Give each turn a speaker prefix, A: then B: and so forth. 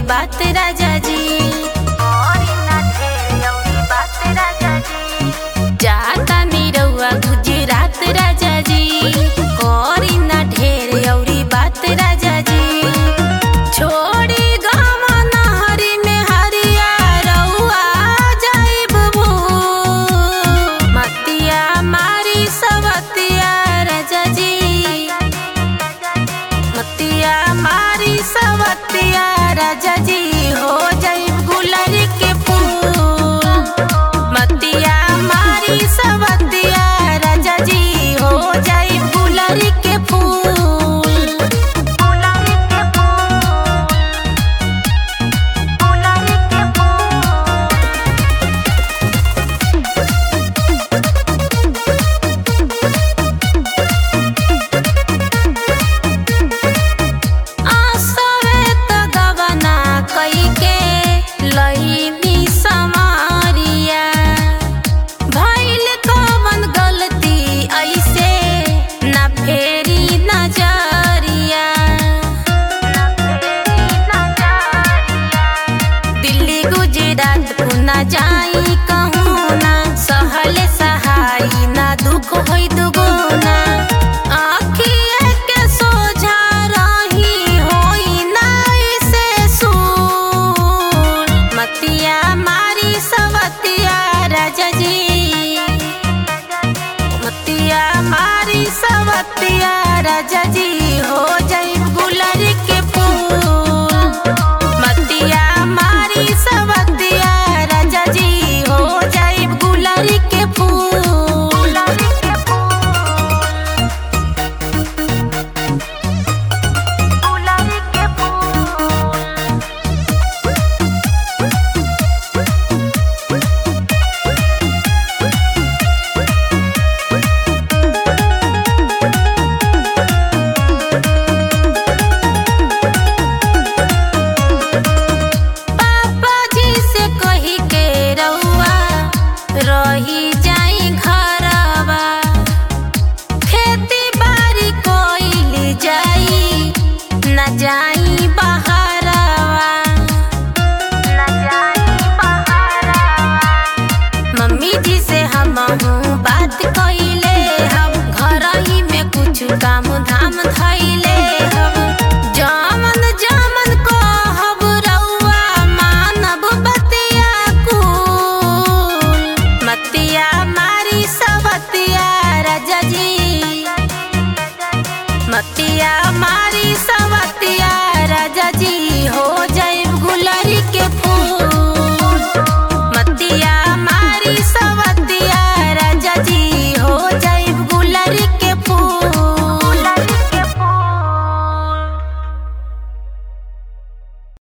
A: बात राजा जी
B: करी ना ढेर अउरी बात राजा जी
A: जाता निरहुआ गुजरात राजा जी करी ना ढेर औरी बात राजा जी छोड़ी गाम नहरी में हरिया रउआ जाइब भू मतिया मारी सवतिया राजा जी मतिया मारी सवतिया राजा जी हो जाइब गुलरी के फूल मतिया मारी सवतिया राजा जी हो जाइब गुलरी के फूल
B: गुलाबी के फूल गुलाबी के फूल
A: आसवे त गवना कइके लईनी समारिया भइल कवन गलती ऐसे ना फेरी नजरिया दिल्ली गुजरात पुना जाई कहूँ ना सहले सहाई ना दुख होई दुगुना आँखिए के सोझा रही होई ना ऐसे सूर मतिया मारी सवतिया राजा जी मतिया मारी सवतिया राजा जी हो जाई गुलरी के फूल मतिया मारी सवतिया राजा जी हो जाई गुलरी के फूल
B: गुलाबी के फूल गुलाबी के फूल
A: पापा जी से कही के रउआ रही जाई घरवा खेती बाड़ी कोइली जाई न जाई बहरवा
B: ना जाई बहारा
A: मम्मी जी से हम बात कइले हम घर ही में कुछ काम धाम धइले हम